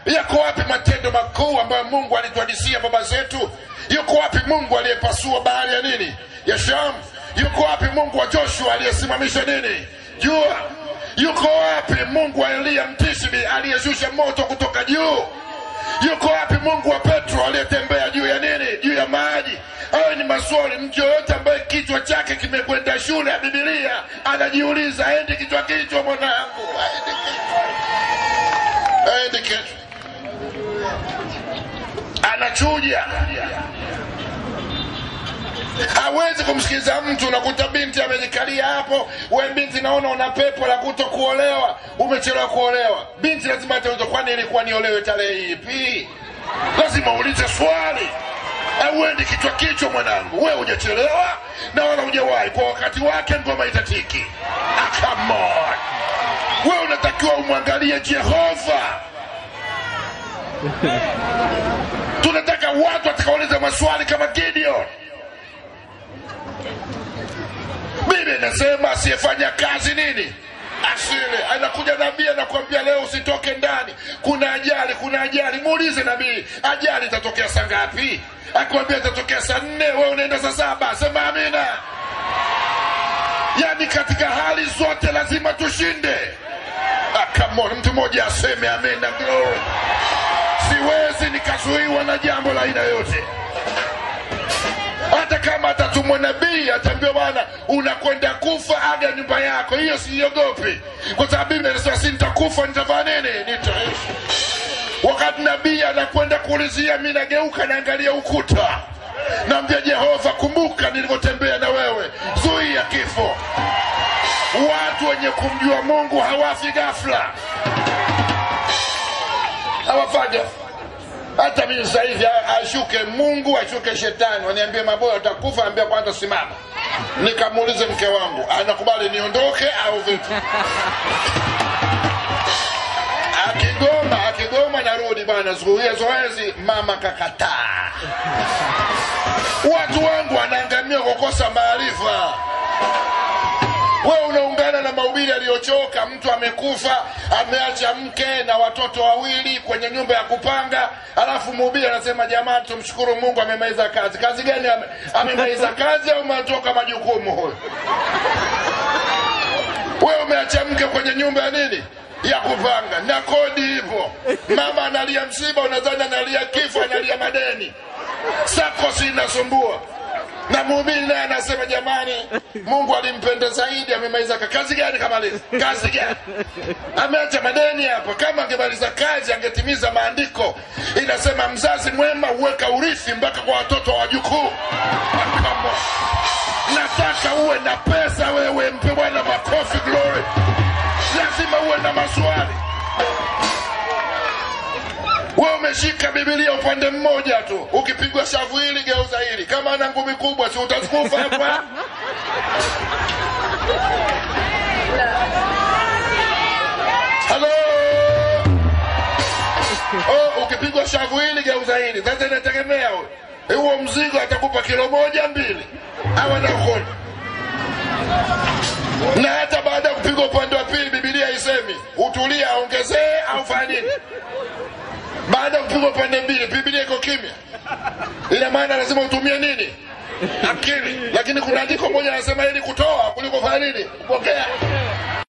yako wapi matendo makuu ambayo mungu alituhadisia baba zetu yuko wapi mungu aliyepasua bahari ya nini ya shamu yuko wapi mungu wa joshua aliyesimamisha nini jua yuko wapi mungu wa eliya mtishbi aliyeshusha moto kutoka juu yuko wapi mungu wa petro aliyetembea juu ya nini juu ya maji hayo ni maswali mtu yoyote ambaye kichwa chake kimekwenda shule ya bibilia anajiuliza aendi kichwa kichwa mwanangu aendi kichwa aendi kichwa anachuja hawezi kumsikiliza mtu unakuta binti amejikalia hapo we binti naona una pepo la kuto kuolewa umechelewa kuolewa binti lazima atauliza kwani ilikuwa niolewe tarehe ipi lazima uulize swali auendi kichwa kichwa mwanangu we hujachelewa na wala hujawahi kwa wakati wake ngoma itatiki ah, come on we unatakiwa umwangalie jehova tunataka watu watakaouliza maswali kama gideon biblia inasema asiyefanya kazi nini asile anakuja nabii anakuambia leo usitoke ndani kuna ajali kuna ajali muulize nabii ajali itatokea saa ngapi akikwambia itatokea saa nne we unaenda saa saba sema amina yaani katika hali zote lazima tushinde Ah, come on, mtu mmoja aseme amina glory siwezi nikazuiwa na jambo la aina yote hata kama atatumwa nabii ataambiwa bwana unakwenda kufa aga nyumba yako hiyo siogopi kwa sababu biblia inasema si nitakufa nitavaa nini nitaishi wakati nabii anakwenda kuulizia mi nageuka naangalia ukuta naambia jehova kumbuka nilivyotembea na wewe zuia kifo watu wenye kumjua mungu hawafi ghafla hawafaja hata mimi sasa hivi a- ashuke mungu ashuke shetani waniambie maboya utakufa ambia kwanza simama nikamuulize mke wangu anakubali niondoke au vipi akigoma akigoma narudi bwana zuia zoezi mama kakataa watu wangu wanaangamia kwa kukosa maarifa wewe unaungana na mahubiri aliyochoka mtu amekufa ameacha mke na watoto wawili kwenye nyumba ya kupanga alafu mhubiri anasema jamani tumshukuru mungu amemaliza kazi kazi gani ame, amemaliza kazi au umetoka majukumu huyo wewe umeacha mke kwenye nyumba ya nini ya kupanga na kodi hivyo mama analia msiba unadhani analia kifo analia madeni sakosi inasumbua na mhubiri naye anasema jamani mungu alimpenda zaidi amemaliza ka- kazi gani kamaliza kazi gani ameacha madeni hapo kama angemaliza kazi angetimiza maandiko inasema mzazi mwema huweka urithi mpaka kwa watoto wa wajukuu Come on. nataka uwe na pesa wewe mpe bwana makofi glory lazima uwe na maswali wewe umeshika bibilia upande mmoja tu ukipigwa shavu hili geuza hili kama ana ngumi kubwa si utakufa hapa halo oh, ukipigwa shavu hili geuza hili sasa inategemea huyo huo mzigo atakupa kilo moja mbili au anaukoni na hata baada ya kupigwa upande wa pili bibilia haisemi utulie aongezee au fanya nini baada ya kupigwa pande mbili bibilia iko kimya ina maana lazima utumie nini akili lakini kuna andiko moja anasema ili kutoa kuliko fanya nini kupokea